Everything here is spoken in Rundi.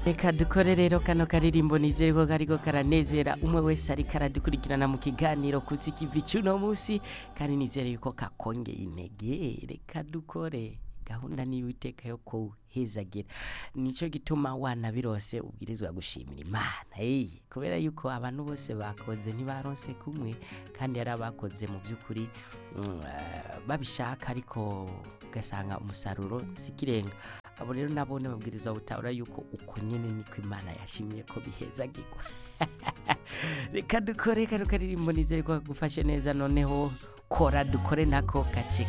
reka dukore rero kano karirimbo nizere ko kariko karanezera umwe wese ariko aradukurikirana mu kiganiro kutsi kivi cuno musi kandi nizere yuko kakongeye intege reka dukore gahunda niyo iteka yo kuhezagira nico gituma wana birose ubwirizwa gushimira imana hey, kubera yuko abantu bose bakoze ntibaronse kumwe kandi yari abakoze mu by'ukuri mm, eh, babishaka ariko ugasanga umusaruro sikirenga abo rero nabone babwirizwa gutahura yuko uko nyene niko imana yashimye ko bihezagirwa reka dukore kano karirimbo nizere ko kagufashe neza noneho kora dukore nako gace